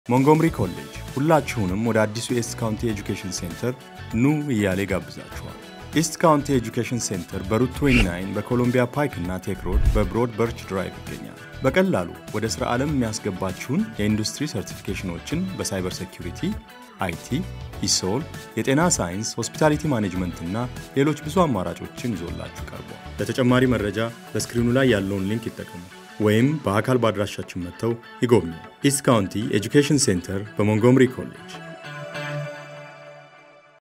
ሞንጎምሪ ኮሌጅ ሁላችሁንም ወደ አዲሱ ኢስት ካውንቲ ኤጁኬሽን ሴንተር ኑ እያለ ጋብዛችኋል። ኢስት ካውንቲ ኤጁኬሽን ሴንተር በሩት 29 በኮሎምቢያ ፓይክ እና ቴክ ሮድ በብሮድ በርች ድራይቭ ይገኛል። በቀላሉ ወደ ሥራ ዓለም የሚያስገባችሁን የኢንዱስትሪ ሰርቲፊኬሽኖችን በሳይበር ሴኩሪቲ፣ አይቲ፣ ኢሶል፣ የጤና ሳይንስ፣ ሆስፒታሊቲ ማኔጅመንት እና ሌሎች ብዙ አማራጮችን ይዞላችሁ ቀርቧል። ለተጨማሪ መረጃ በስክሪኑ ላይ ያለውን ሊንክ ይጠቀሙ ወይም በአካል በአድራሻችን መጥተው ይጎብኙ። ኢስት ካውንቲ ኤጁኬሽን ሴንተር በሞንጎምሪ ኮሌጅ